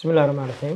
bismillahi raxmaan raxiim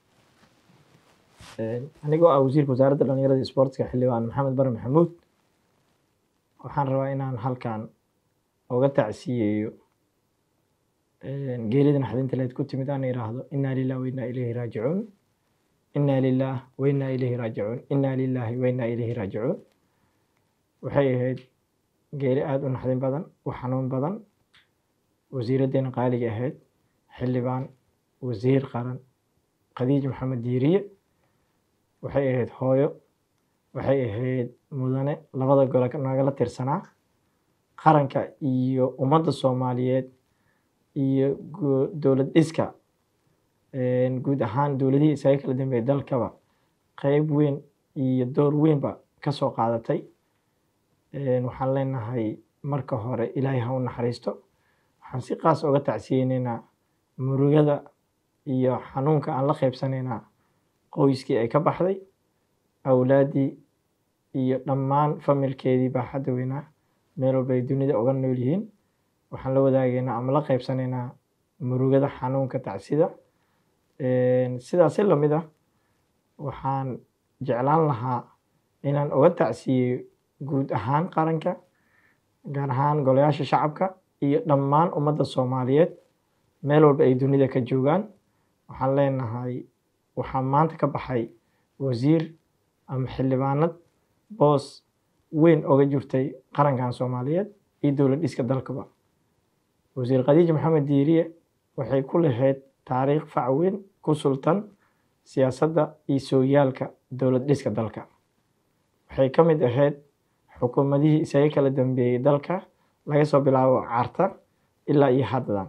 anigoo ah wasiirka wasaaradda dhalinyarada iyo sportska xildhibaan maxamed bare maxamuud waxaan rabaa inaan halkan oga tacsiyeeyo geerida naxdinta leed ku timid aan iraahdo inaa lilah wa inaa ilayhi raajicuun inaa lilah wa inaa ilayhi raajicuun inaa lilahi wa inaa ilayhi raajicuun waxay ahayd geeri aada u naxdin badan u xanuun badan wasiiraddeena qaaliga ahayd xildhibaan wasiir qaran khadiij maxamed diiriye waxay ahayd hooyo waxay ahayd mudane labada gole nagala tirsanaa qaranka iyo ummadda soomaaliyeed iyo dowlad dhiska guud ahaan dowladihii isaga kala dambeeyay dalkaba qeyb weyn iyo door weynba ka soo qaadatay waxaan leenahay marka hore ilaahay ha u naxariisto waxaan si qaas oga tacsiyeyneynaa murugada iyo xanuunka aan la qeybsanaynaa qoyskii ay ka baxday awlaaddii iyo dhammaan familkeedii baaxadda weynaa meel walba ay dunida uga nool yihiin waxaan la wadaagaynaa ama la qeybsanaynaa murugada xanuunka tacsida sidaasi lamid ah waxaan jeclaan lahaa inaan uga tacsiyeyo guud ahaan qaranka gaar ahaan golayaasha shacabka iyo dhammaan ummadda soomaaliyeed meel walba ay dunida ka joogaan waxaan leenahay waxaa maanta ka baxay wasiir ama xildhibaanad boos weyn oga jirtay qarankan soomaaliyeed iyo dowlad dhiska dalkaba wasiir khadiij maxamed diiriye waxay ku lahayd taariikh fac weyn ku sultan siyaasadda iyo sooyaalka dowlad dhiska dalka waxay ka mid ahayd xukuumadihii isaga kala dambeeyey dalka laga soo bilaabo carta ilaa iyo haddan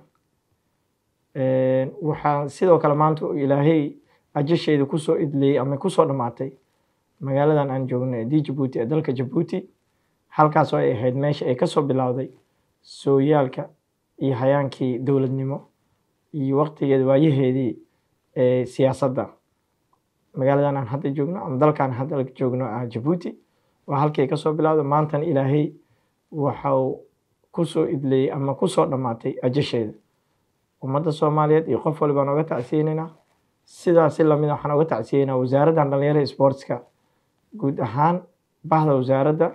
waxaa sidoo kale maanta ilaahay ajasheeda kusoo idleeyey ama kusoo dhammaatay magaaladan aan joogno ee d jabuuti ee dalka jabuuti halkaasoo ay ahayd meesha ay kasoo bilowday sooyaalka iyo hayaankii dowladnimo iyo waqtigeeda waayaheedii ee siyaasadda magaaladan aan hadda joogno ama dalkaan hadda joogno ah jabuuti waa halkii kasoo bilowday maantana ilaahay waxau kusoo idleeyey ama kusoo dhammaatay ajasheeda ummadda soomaaliyeed iyo qof walibaan oga tacsiyeyneynaa sidaasi lamid waxaan oga tacsiyeynaa wasaaraddan dhalinyarada sportska guud ahaan bahda wasaaradda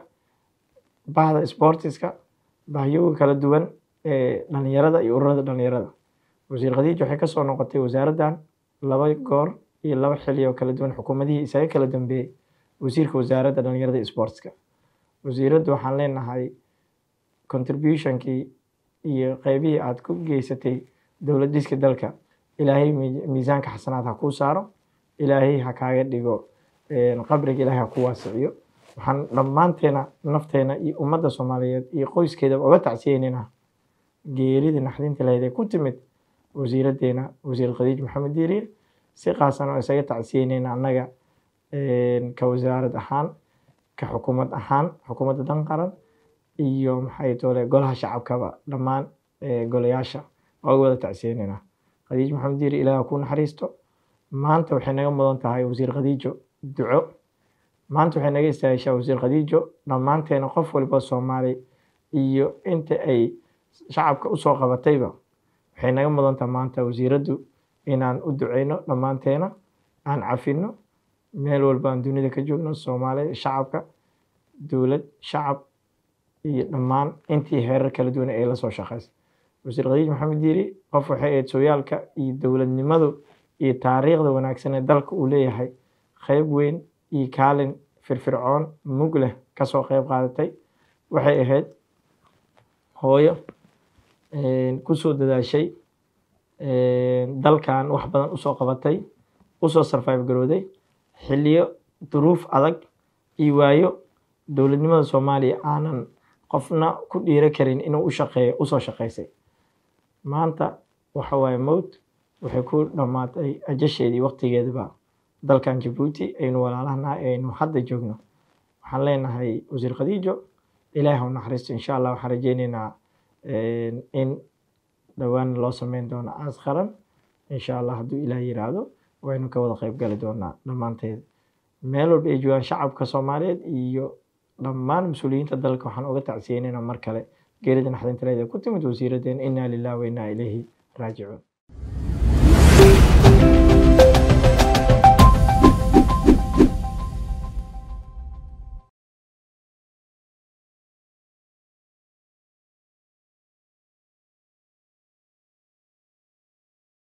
bahda sportiska bahyoga kala duwan ee dhalinyarada iyo ururada dhalinyarada wasiir khadiij waxay kasoo noqotay wasaaraddan laba goor iyo laba xili oo kala duwan xukuumadihii isaga kala dambeeyey wasiirka wasaaradda dhalinyarada iyo sportska wasiiraddu waxaan leenahay contributionkii iyo qeybihii aada ku geysatay dowlad dhiska dalka ilaahay miisaanka xasanaad ha kuu saaro ilaahay ha kaaga dhigo qabriga ilaahay ha ku waasiciyo waxaan dhammaanteena nafteena iyo ummadda soomaaliyeed iyo qoyskeedaba oga tacsiyeyneynaa geeridii naxdinta lahayd ee ku timid wasiiraddeena wasiir khadiij maxamed diiriye si qaasan oo isaga tacsiyeyneyna annaga ka wasaarad ahaan ka xukuumad ahaan xukuumadda dan qaran iyo maxay toole golaha shacabkaba dhammaan golayaasha oga wada tacsiyeyneyna khadiij maxamed diiri ilaah ku naxariisto maanta waxay naga mudan tahay wasiir khadiijo duco maanta waxay naga istaahishaa wasiir khadiijo dhammaanteena qof walba soomaali iyo inta ay shacabka usoo qabatayba waxay naga mudan tahay maanta wasiiraddu inaan u duceyno dhammaanteena aan cafino meel walba aan dunida ka joogno soomaaliya shacabka dowlad shacab iyo dhammaan intii heerar kala duwan ee la soo shaqeysay wasiir khadiij maxamed diiri qof waxay ahayd sooyaalka iyo dowladnimadu iyo taariikhda wanaagsan ee dalka uu leeyahay qeyb weyn iyo kaalin firfircoon mug leh kasoo qeyb qaadatay waxay ahayd hooyo kusoo dadaashay dalkan wax badan usoo qabatay usoo sarfayb garooday xiliyo duruuf adag iyo waayo dowladnimada soomaaliya aanan qofna ku dhiiro karin inuu u shaqeeyo usoo shaqeysay maanta waxa waaye mowt waxay ku dhammaatay ajasheedii waqtigeedaba dalkan jabuuti aynu walaalahana aynu hadda joogno waxaan leenahay wasiir khadiijo ilaahi ha naxariisto insha allah waxaan rajeyneynaa in dhowaan loo sameyn doono aas qaran insha allah hadduu ilaah yiraahdo waynu ka wada qeyb gali doonaa dhammaanteed meel walba ay joogaan shacabka soomaaliyeed iyo dhammaan mas-uuliyiinta dalka waxaan uga tacsiyeynayna mar kale geerida naxdinta leeda ku timid wasiiradeen inaa lilah wa inaa ilayhi raajicuun